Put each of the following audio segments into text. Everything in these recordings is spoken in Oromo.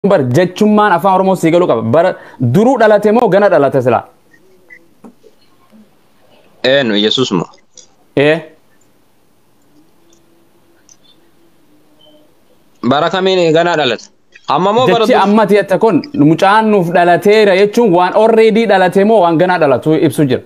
bar jechummaan afaan oromoo sii galuu qaba bara duruu dhalate moo gana dhalate silaa Eenyu Yesuus moo? ee Bara kamiin ganaa dhalate? Amma moo bara jechi dur? ammati jette kun mucaan nuuf dhalateera jechuun waan orreedii dhalate moo waan ganaa dhalatu ibsu jira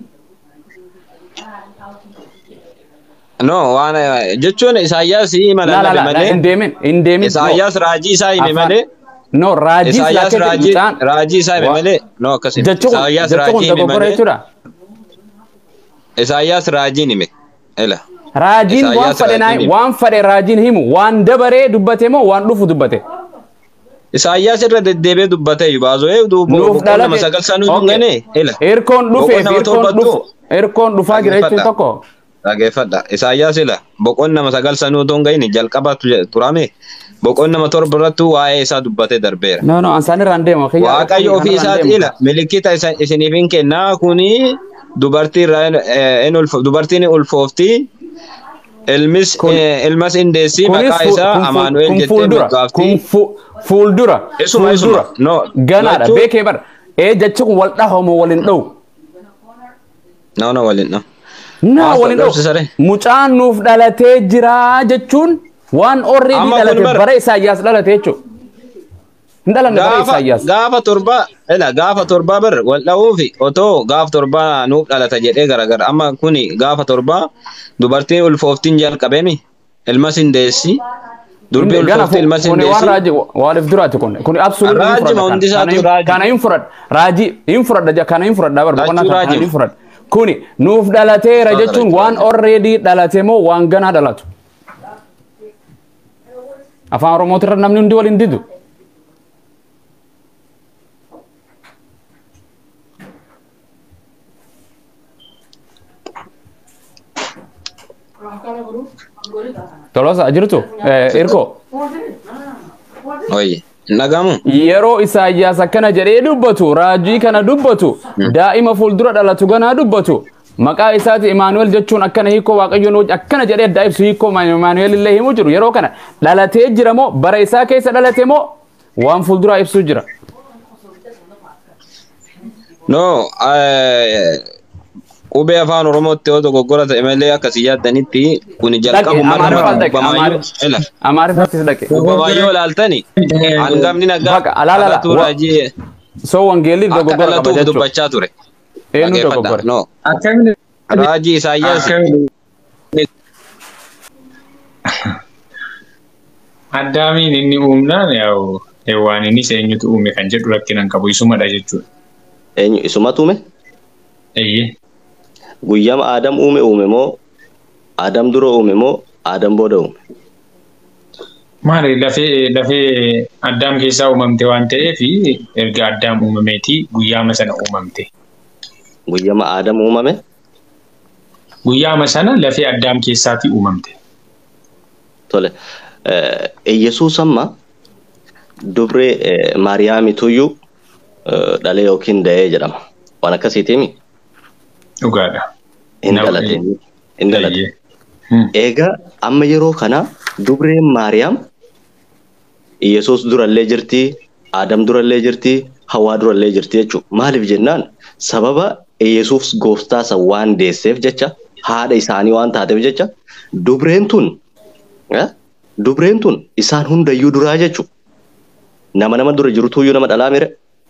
No, waan eh, jechuun Isaayyaas hima la la lallabe la malee. hin deemin hin deemin Isaayyaas raajii isaa hime Afaan- malee. no raajii Isaayyaas silaa raajii mucaan raajii isaa hime Wa- malee. No akkasii. jechuun Isaayyaas jechuun raajii hime dogoggora malee. jechuudha Isaayyaas raajiin hime. Ela. raajiin waan Isaayyaas fadhe naa raajiin hime. waan fadhe raajiin himu waan dabaree dubbate moo waan dhufu dubbate Isaayyaas irra deddeebi'ee dubbate baasoo ee nuuf boqonnaa nama dhalate sagal sanuu Okay. dhungane. Ela. erkoon dhufee Boqonnaa fi erkoon torbattu. dhufu erkoon dhufaa jira jechuun Dhaggeeffadha. tokko Dhageeffadha. Isaayyaas ila boqonnaa nama sagal sanuu otoo hin gahin jalqabatu je- turame. Boqonnaa nama torba irratti waa'ee isaa dubbatee darbeera. no no ansaan irraan deema kiyya- Waaqayyo ofii kanarraan isaati deema. ila milikkita isa- isiniif hin kennaa kuni dubartii irraa eh, in ulfo- dubartiin ulfoofti ilmis Kun- eh, ilmas hin deessi Kunis maqaa fu- isaa kun fu- Amaanu'el kun jettee fuuldura moggaafti. kun fu- fuuldura Isuma, isuma. fuuldura No, ganaadha lachuu- beekee bara ee jechi kun wal dhahamu waliin dhawu No, no, waliin no. naa Maal waliin dhabsisare? dhawu mucaan nuuf dhalatee jira jechuun waan orreedii Amma kun dhalate bara- bara isaayyaas dhalate jechuudha hin dhalanne bara Gaafa isaayyaas gaafa torba ila gaafa torba bar wal dha'uufi otoo gaafa torba nuuf dhalata jedhee garagara amma kuni gaafa torba dubartiin ulfooftiin jalqabeemi ilmas hin deessi durbi Gana ulfoofti ilmas hin kuni waan deessi. raajii waaliif duraati kun kun absoluut Raajii ma hundi isaatu raajii. kana hin fudhadha raajii hin fudhadha ja- kana hin fudhadha bar boqonnaa Lachuu kana raajii. hin fudhadha kuni nuuf dhalateera Tola, jechuun lachuu waan raajii. orreedii dhalate moo waan ganaa dhalatu afaan oromootirra namni hundi waliin didu tolosa jirtu Eh, irko Oye, hin dhagamu? yeroo isaayyaas akkana jedhee dubbatu raajii kana dubbatu daa'ima fuuldura dhalatu ganaa dubbatu maqaa isaati imaanuwel jechuun akkana hiikoo waaqayyoon hoj- akkana jedhee addaa ibsu hiikoo imaanuwel illee himu jiru yeroo kana dhalatee jira moo bara isaa keessa dhalate moo waan fuulduraa ibsuu jira No, eh, qubee afaan Oromootti yoo dogoggora ta'e malee akkasii yaaddanitti kuni jalqabuma irra amaariffas dhaqe dubbamaayyuu ila amaariffattis dhaqe dubbamaayyuu ilaaltani hangafni nagaa Baqa, alaala, kadhatu wa- raajii soo wangeelli akka dogoggora qaba dhalatuuf jechuudha dubbachaa ture. eenyu Dhaggeeffadha. dogoggore No, Akkamiin raajii Isaayyaas akkamiin Addaamiin inni uumnaan yaa'u waan inni eenyutu uume kan jedhu rakkinaan qabu isumadha jechuudha. Eenyu isumatu uume? Eeyyee. Guyyama Aadam uume uume moo Aadam dura uume moo Aadam booda uume? Maali lafee lafee addaam keessaa uumamte waan ta'eef erga addaam uumameeti guyyaama sana uumamte. Guyyama Aadam uumame? Guyyaama sana lafee addaam keessaati uumamte. Tole. Eh, Yesuus amma dubree eh, Maariyaamituyyuu eh, dhalee yookiin da'ee jedhama. Waan akkasiitiimi? Dhugaadha. Hin Na- dhalate. Hin dhalate. Eeyyee. Hmm. Egaa amma yeroo kana dubreen Maariyaam Yesuus durallee jirti, Aadam durallee jirti, Hawaa durallee jirti jechuudha. Maaliif jennaan sababa Yesuus gooftaa isa waan deesseef jecha haadha isaanii waan taateef jecha dubreen tun eh, dubreen tun isaan hundayyuu duraa jechuudha. Nama nama dura jirutuyyuu nama dhalaa mire.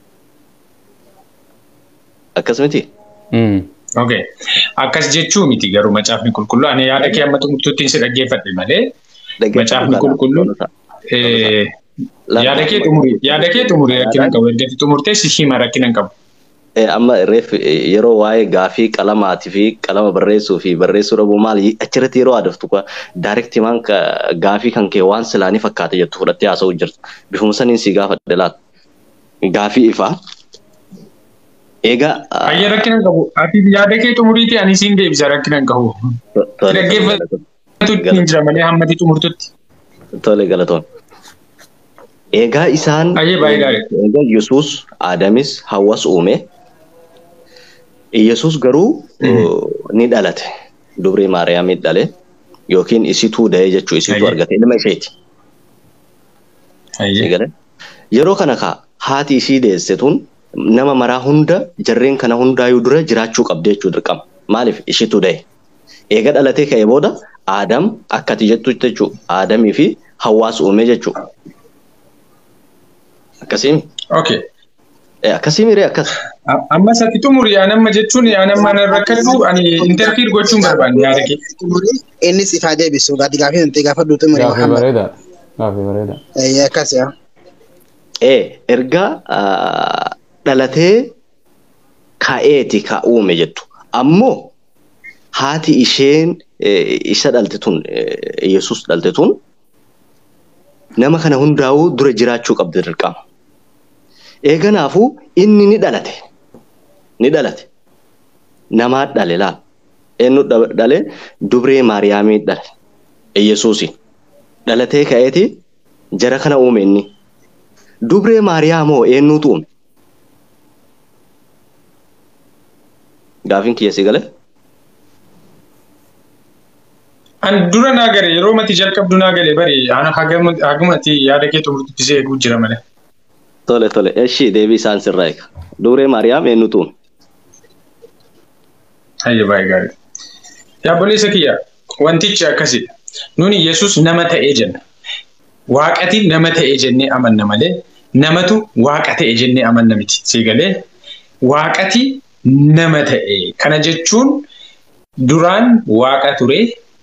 Akkas miti. Mm. Okay. Akkas jechuu miti garuu macaafni qulqulluu ani yaada kee amma xumurtuutti si dhaggeeffadhe malee macaafni qulqulluun eh, yaada kee xumurii yaada kee xumurii rakkina hin qabu erga xumurtee si hima rakkina hin qabu. Eh, amma reef eh, yeroo waa'ee gaafii qalamaatii fi qalama barreessuu fi barreessuu dhabuu maal achirratti yeroo adaftu kwa daayirektii maan gaafii kan kee waan silaanii fakkaate jettu fudhattee haasa'uu jirtu bifuma saniin si gaafadhe laata gaafii ifaa egaa ah, Ayya rakkina hin qabu. Ati yaada kee xumuriiti ani siin deebisa rakkina hin qabu. to- tole, Dhaggeeffatu hin jira malee hammati xumurtutti. tole galatoon egaa isaan Ayyee baay'ee gaarii. egaa Yesuus Aadamis Hawwas uume Yesuus garuu uh, ni dhalate dubree Maariyaamii dhale yookiin isituu da'ee jechuu isituu Ayyee. argate ilma isheeti. Ayyee. Sigale. Yeroo kana ka haati ishii deesse tun nama maraa hunda jarreen kana hundaayyuu dura jiraachuu qabdi jechuu dirqama. Maaliif ishitu da'e? Eega dhalatee ka'e booda Aadam akkati jettu jechuudha. Aadamii fi hawaasa uume jechuudha. Akkasiimi. Okay. Akkasii miree akkas. Amma satti xumuri yaa nama jechuun yaa nama na rakkatu ani interfiir gochuun barbaanne yaada kee. Innis ifaa deebisu gaati gaafii nuti gaafa duutu muri Gaafii Muhammad. bareeda. Gaafii bareeda. Eh, Akkas yaa. Ee erga dhalatee ka'eeti ka uume jettu. Ammoo haati isheen isa dhalte tun Yesuus dhalte tun nama kana hundaa'uu dura jiraachuu qabdi dirqama. Eeganaafuu inni ni dhalate. Ni dhalate. Namaa dhale laal. Eenyu dhale dubree Maariyaamii dhale. Yesuusi. Dhalatee ka'eeti jara kana uume inni. Dubree Maariyaamoo eenyutu uume? Gaafiin kiyya si galee? An dura naa gale yeroo mati jalqabdu naa gale bari ana hagumati yaada kee xumurtisee eeguu jira malee. Tole tole eshi deebii isaan sirraa eega. Dubree Maariyaam eenyutu uume? Hayya baay'ee gaarii. Yaabboleessa kiyya wantichi akkasidha. Nuni Yesuus nama ta'ee jenna. Waaqati nama ta'ee jennee amanna malee namatu waaqa ta'e jennee amanna miti. Siigalee waaqati nama ta'e. Kana jechuun duraan waaqa ture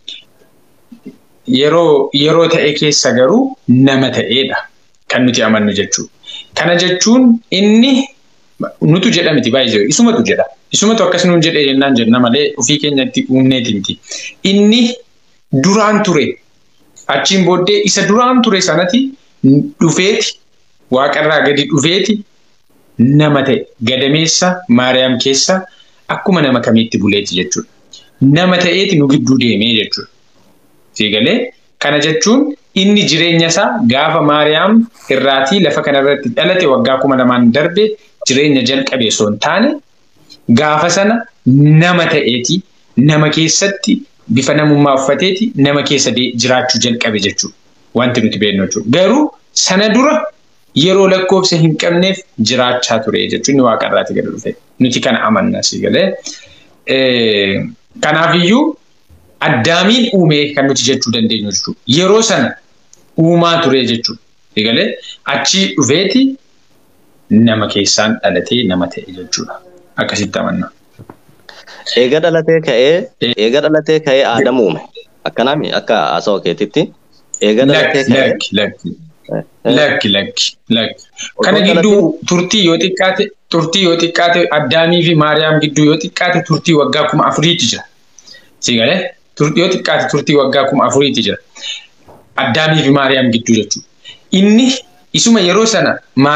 yeroo yeroo ta'e keessa garuu nama ta'eedha kan nuti amannu jechuudha. Kana jechuun inni nutu jedha miti baay'ee isumatu jedha. Isumatu akkas nuun jedhee jennaan jenna malee ofii keenyatti uumneeti miti. Inni duraan ture achiin booddee isa duraan ture sanati dhufeeti waaqarraa gadi dhufeeti nama ta'e gadameessa maariyaam keessa akkuma nama kamiitti buleeti jechuudha. Nama ta'eeti nu gidduu deemee jechuudha. Siigalee kana jechuun inni jireenya isaa gaafa maariyaam irraatii lafa kanarratti dhalate waggaa kuma lamaan darbe jireenya jalqabe osoo hin taane gaafa sana nama ta'eeti nama keessatti bifa namummaa uffateeti nama keessa jiraachuu jalqabe jechuudha. Wanti nuti beeknu jechuudha. Garuu sana dura yeroo lakkoofsa hin qabneef jiraachaa ture jechuun inni waaqarraati gadi dhufe. Nuti kana amanna si galee. Kanaafiyyuu addaamiin uumee kan nuti jechuu dandeenyu jechuudha. Yeroo sana uumaa ture jechuudha. Si galee achii dhufeeti nama keessaan dhalatee nama ta'e jechuudha. Akkasitti amanna. Eega dhalatee ka'ee eega dhalatee ka'ee Aadam uume. Akkanaami akka haasawaa keetitti. Eega dhalatee ka'ee. Lakki lakki lakki lakki lakki. Kana gidduu turtii yoo xiqqaate turtii yoo xiqqaate Addaamii fi Maariyaam gidduu yoo xiqqaate turtii waggaa kuma afuriitti jira. Si galee yoo xiqqaate turtii waggaa kuma afuriitti jira. Addaamii fi Maariyaam gidduu jechuudha. Inni isuma yeroo sana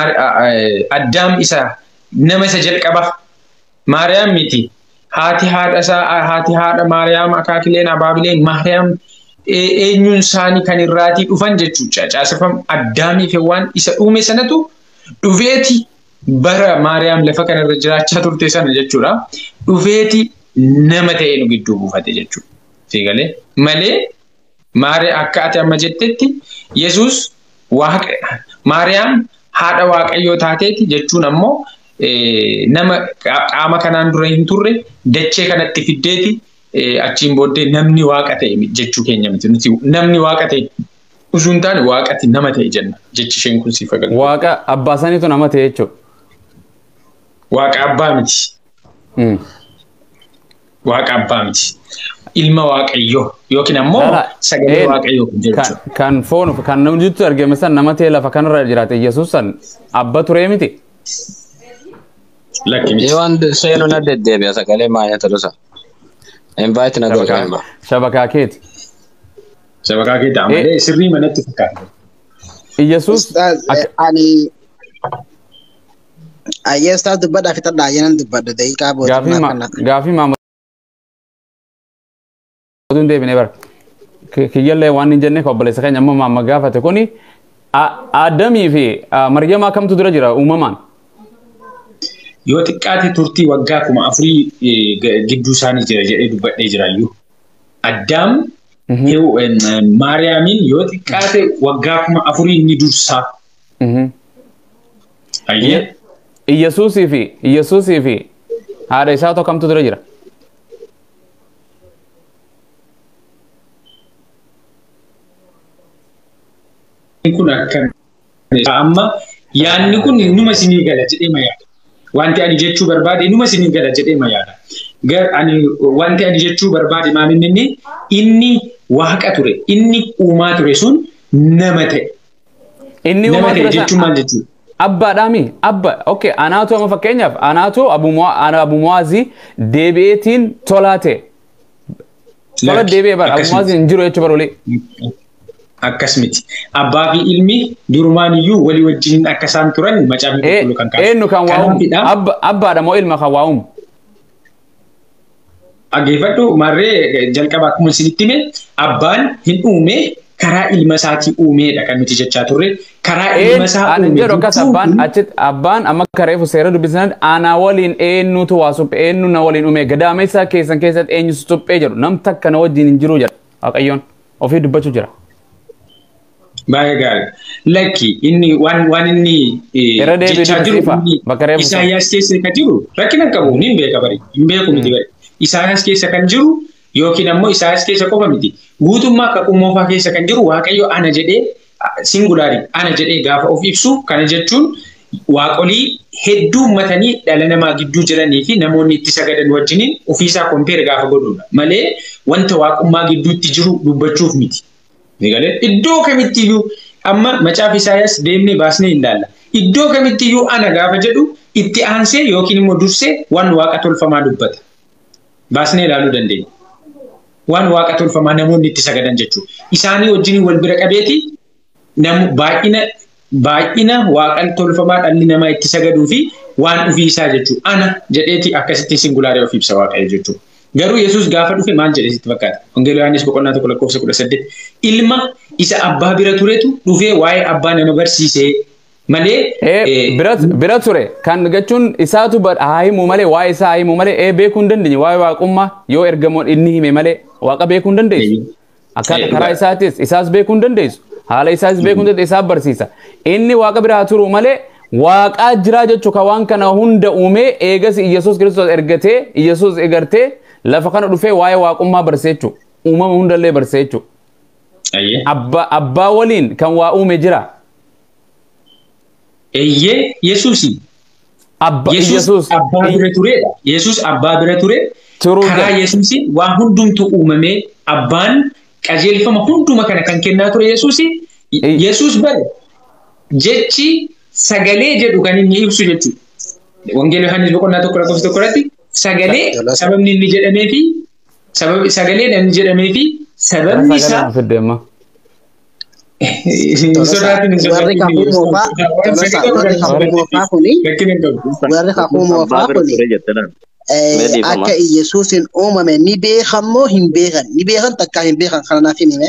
Addaam isa nama isa jalqaba Maariyaam miti. haati haadha isaa haati haadha Maariyaam akaakileen abaabileen Maariyaam eenyuun isaanii kan irraatii dhufan jechuudha. Caasifam addaamii fi waan isa uume sanatu dhufeeti bara Maariyaam lafa kanarra jiraachaa turte sana jechuudha. Dhufeeti nama ta'ee nu gidduu buufate jechuudha. Siigalee malee Maariyaam akka ati amma jettetti Yesuus Maariyaam haadha waaqayyoo taateeti jechuun ammoo nama qaama kanaan dura hin turre dachee kanatti fiddeeti achiin booddee namni waaqa ta'e jechuu keenya miti nuti namni waaqa ta'e osoo hin taane waaqatti nama ta'e jenna jechi isheen kun siif agarra. Waaqa abbaa saniitu nama ta'e jechuudha. Waaqa abbaa miti. Waaqa abbaa miti. Ilma waaqayyoo yookiin ammoo sagalee waaqayyoo kun jechuudha. Kan foon kan namni jirtu argame san nama ta'e lafa kanarra jiraate Yesuus san abba turee miti. Yoo waan seenuu na deddeebi'a sagalee maayyaa ta'uusa. Invite na godha. Shabakaa keeti. Shabakaa keeti amalee sirrii manatti fakkaata. Yesuus ani ayyee ustaas dubbadhaa fixadhaa ayyeenan dubbadhu daqiiqaa booda. Gaafii maammatuun deebinee bara. Kiyyallee waan hin jenne obboleessa keenya amma maamma gaafate kuni Aadamii fi Maryamaa kamtu dura jira uumamaan? yoo xiqqaate turtii waggaa kuma afurii gidduu isaanii jira jedhee dubbadhee jiraayyuu. Addaam Maariyaamiin yoo xiqqaate waggaa kuma afurii ni dursaa. Ayyee. Iyyasuusii fi Iyyasuusii fi haadha isaa tokkamtu dura jira. kun akkam amma yaadni kun numa isinii gala jedhee ma yaada. Wanti ani jechuu barbaade numa isinii gala jedhee ma yaada. Gar ani wanti ani jechuu barbaade maalinni inni inni waaqa ture inni uumaa ture sun nama ta'e. Inni Nama uumaa ta'e ture jechuun maal jechuudha? Abbaadhaami abba okay anaatu amma fakkeenyaaf anaatu abumuwaazii deebi'eetiin tolaa ta'e. Tola deebi'ee bara abumuwaazii hin jiru jechuu barolee. Akkas miti. Abbaa fi ilmi durumaan iyyuu walii wajjin akka isaan turan macaafni qulqulluu kan kaasu. Eenyu kan waa uumu Kanaafidha. Abba- abbaadha moo ilma kan waa uumu. Dhaggeeffadhu marree jalqaba akkuma isinitti hime abbaan hin uume karaa ilma isaatii uumeedha kan nuti jechaa turre. Karaa ilma isaa Ani uume jedhu akkas jechuun abbaan kun achitti abbaan amma akka reefu seera dubbisan ana waliin eenyutu waa suphee eenyu na waliin uume gadaama isaa keessan keessatti eenyu suphee jedhu nam takka na wajjin hin jiru jedha waaqayyoon ofii dubbachuu jira. baay'ee gaarii. Lakki inni waan waan inni eh, Irra deebiin jechaa jiru barsiifa. inni Bakka reefu sana. Isaayyaas keessa kan jiru rakkina hin qabu hin beeka bari hin beeku miti bari. Isaayyaas keessa kan jiru yookiin ammoo Isaayyaas keessa qofa miti. Guutummaa akka qummoofaa keessa kan jiru Waaqayyo ana jedhee singulaari ana jedhee gaafa of ibsu kana jechuun waaqolii hedduu ummatanii dhala namaa gidduu jiranii fi namoonni itti sagadan wajjiniin ofiisaa kompeer gaafa godhudha. Malee wanta waaqummaa gidduutti jiru dubbachuuf miti. Egalee iddoo kamittiyyuu amma macaafa Isaayyaas deemnee baasnee hin ilaalla. Iddoo kamittiyyuu ana gaafa jedhu itti aansee yookiin immoo dursee waan waaqa tolfamaa dubbata. Baasnee ilaaluu dandeenya. Waan waaqa tolfamaa namoonni itti sagadan jechuudha. Isaanii wajjin wal bira qabeeti namu baay'ina baay'ina waaqa tolfamaa dhalli namaa itti sagaduu fi waan ofii isaa jechuudha. Ana jedheeti akkasitti singulaaree of ibsa waaqayyo jechuudha. Garuu Yesuus gaafa dhufe maal jedhe sitti fakkaata? Wangeela Yohaannis boqonnaa tokko lakkoofsa kudha saddeet. Ilma isa abbaa bira turetu dhufee waa'ee abbaa nama barsiisee malee Eh, bira bira ture kan jechuun isaatu ba- haa himu malee waa'ee isaa haa himu malee eh beekuu hin dandeenye waa'ee waaqummaa yoo ergamoon inni hime malee waaqa beekuu hin dandeessu. Akka Eh, karaa ba- isaatis isaas beekuu hin dandeessu. Haala isaas beekuu hin dandeessu isaaf barsiisa. Inni waaqa biraa turu malee waaqaa jira jechuu kan waan kana hunda uumee eegas Iyyasuus Kiristoos ergatee Iyyasuus egartee lafa kana dhufee waa'ee waaqummaa barsiisuu uumama hundallee barsiisuu. Ayyee. Abbaa abbaa waliin kan waa uume jira. Eeyyee Yesuusi. Abba Yesuus Iyyasuus. abbaa bira turedha. Yesuus abbaa bira ture. Turuu Karaa jira. Yesuusi waa hundumtu uumamee abbaan qajeelfama hunduma kana kan kennaa ture Yesuusi. Ei. Yesuus bare jechi sagalee jedhu kan inni ibsu jechuudha. Wangeela Yohaannis boqonnaa tokko lakkoofsa tokko irratti sagalee sababni inni jedhamee fi sababi sagalee inni jedhamee fi sababni isaa Sagalee fidde amma. hin sodaatin hin warri kakuu moofaa tolosa warri kakuu moofaa kuni Rakkina hin qabu. warri kakuu moofaa Abbaa bira kuni ture jettan. eh, Meedhiifama. akka Iyyasuusin uumame ni beekan moo hin beekan ni beekan takkaa hin beekan kana naaf himime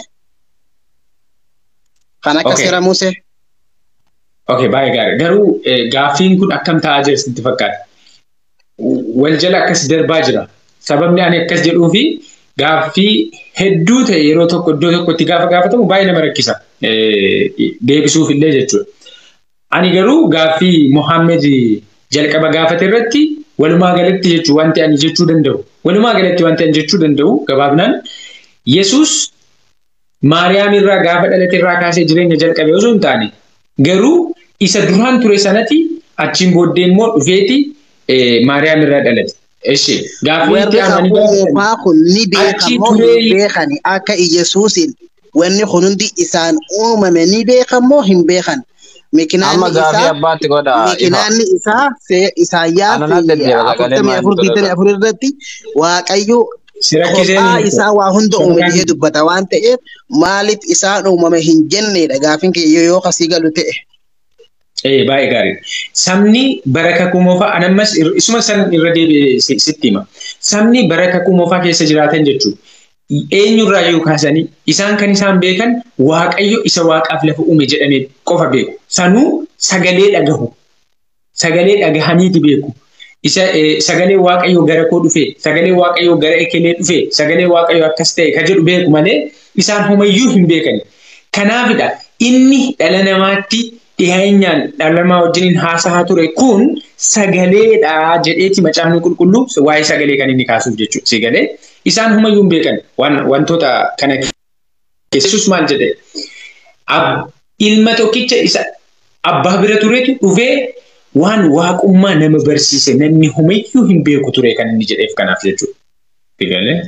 kan akka Okay. seera Musee Okay, baay'ee gaarii. Garuu eh, gaaffiin kun akkam ta'aa jira sitti fakkaata? Wal jala akkas darbaa jira. Sababni ani akkas jedhuu fi gaaffii hedduu ta'e yeroo tokko iddoo tokkotti gaafa gaafatamu baay'ee nama rakkisa. Eh, Deebisuuf illee jechuudha. Ani garuu gaaffii Mohaammed jalqaba gaafate irratti walumaa galatti jechuu wanti ani jechuu danda'u. Walumaa galatti wanti ani jechuu danda'u gabaabnaan Yesuus Maariyaam irraa gaafa dhalate irraa kaasee jireenya jalqabe osoo hin taane garuu isa duraan ture sanatti achiin booddee immoo dhufeeti eh, Maariyaam irraa dhalate. Eshi gaaffii warri itti aananii kakuu gaafatan moofaa kun ni beekan Achi moo turee- hin beekan akka Iyyasuusin wanni kun hundi isaan uumame ni beekan moo hin beekan Amma Mikinaanni gaafii isaa abbaatti godha. ifa. Mikinaanni isaa see- Isaayyaas Ananaa deddeebi'a, sagalee afurtamii maal afur godhata? digdamii afur irratti Waaqayyo si rakkisee kophaa ni isaa waa hunda uume Sadarkaan- jedhee dubbata waan ta'eef maaliif isaan uumame hin jennedha gaafin kiyya yoo kasii galu ta'e. Eh, baay'ee gaarii. Sabni bara kakuu moofaa ani ammas ir- isuma san irra deebi'ee si- sitti hima. Sabni bara kakuu moofaa keessa jiraatan jechuudha. Eenyurraa yoo kaasanii isaan kan isaan beekan Waaqayyo isa waaqaaf lafa uume jedhamee qofa beeku. Sanuu sagalee dhagahu. Sagalee dhagahaniiti beeku. Isa eh, sagalee Waaqayyo gara koo dhufe, sagalee Waaqayyo gara ekelee dhufe, sagalee Waaqayyo akkas ta'e ka jedhu beeku malee isaan homayyuu hin beekani. Kanaafidha inni dhala namaatti dhiyeenyaan dhala namaa wajjiniin haasaa ture kun sagaleedha jedheeti macaafni qulqulluu waa'ee sagalee kan inni kaasuuf jechuudha. Sagalee isaan humayyuu hin beekan wantoota kana keessus maal jedhee ilma tokkicha isa abbaa bira turetu dhufee waan waaqummaa nama barsiise namni humayyuu hin beeku ture kan inni jedheef kanaaf jechuudha. Sagalee.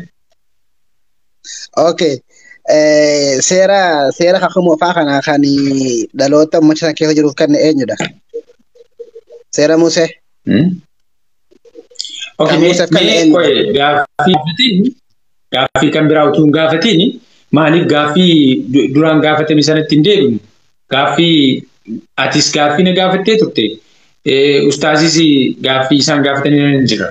Okay. seera seera kakuma faa kana kan dhaloota uummata sana keessa jiruuf kan eenyudha? Seera Musee. Okay, gaaffii gaaffii kan biraa utuu hin gaafatiin maaliif gaaffii duraan gaafatame sanatti hin deebinu? Gaaffii atis gaaffii na gaafattee turte. Ustaazis gaaffii isaan gaafatanii hin jira.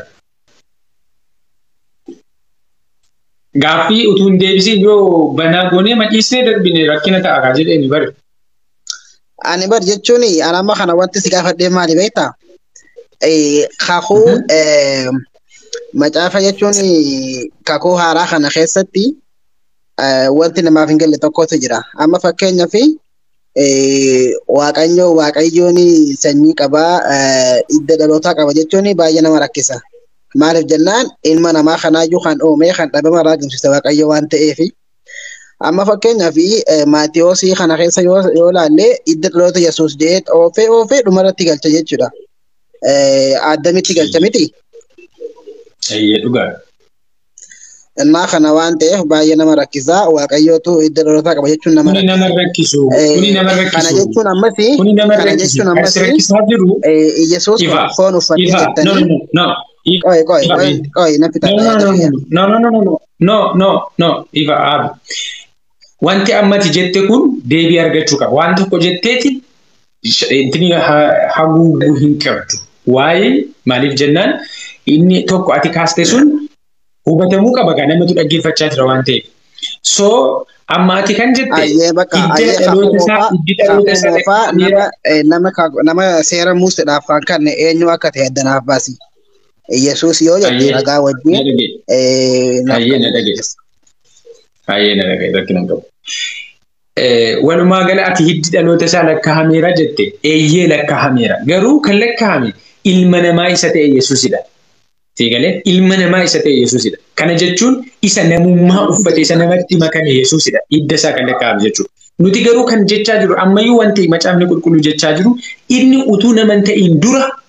Gaaffii utuu hin deebisin yoo banaa goonee maciisnee darbine rakkina ta'a kaa jedhee bari. Ani bar jechuun anamma kana wanti si gaafadhee maali beektaa? Kakuu macaafa jechuun kakuu haaraa kana keessatti wanti namaaf hin galle tokkotu jira. Amma fakkeenyaaf waaqayyo waaqayyoon sanyii qabaa hidda dhalootaa qaba jechuun baay'ee nama rakkisa. Maaliif jennaan ilma namaa kanaayyuu kan uumee kan dhabama irraa argamsiise waaqayyo waan ta'eef. Amma fakkeenyaaf maatiyoosii kana keessa yoo ilaalle hidda dhaloota Yesuus jedhee oofee oofee dhumarratti galcha jechuudha. Addamitti galcha miti. Eeyyee dhugaa. Innaa kana waan ta'eef baay'ee nama rakkisaa waaqayyootu hidda dhalootaa qaba jechuun nama Kuni nama rakkisu. Kuni nama rakkisu. Kana jechuun ammas Kuni nama kana rakkisu. jechuun Kan ammas si rakkisaa jiru. Yesuus Ifa. foon uffatee Ifa. No, no, jettanii no, no. qoy qoy Ifa. qoy qoy na fita No, no, no, no, no, no, no, no, no, no, no, Ifa Aabi. Wanti ammati jette kun deebii argachuu qaba. Waan tokko jetteeti intini haguuguu hin qabdu. Waa'ee maaliif jennaan inni tokko ati kaaste sun hubatamuu qaba kan namatu dhaggeeffachaa jira waan ta'eef. So amma ati kan jette Ayyee bakka ayyee hidda dhaloota isaa kakumoofaa hiddi dhaloota isaa kakumoofaa nama eh, nama ka- nama seera muuseedhaaf kan kanne eenyu akka ta'e addanaaf baasi. Yesuus yoo jette Ayyee. ragaa na wajjin dhagee. eh, naaf Ayyee, kan na dhagee. mul'isu. Baay'ee na dhaga'e rakkina hin qabu. Walumaa gala ati hiddi dhaloota isaa lakkaa'ameera jette eeyyee lakkaa'ameera. Garuu kan lakkaa'ame ilma namaa isa ta'e Yesuusidha. Seegalee ilma namaa isa ta'e Yesuusidha. Kana jechuun isa namummaa uffate isa namatti makame Yesuusidha. Hidda isaa kan lakkaa'ame jechuudha. Nuti garuu kan jechaa jiru ammayyuu wanti macaafni qulqulluu jechaa jiru inni utuu nama hin ta'iin dura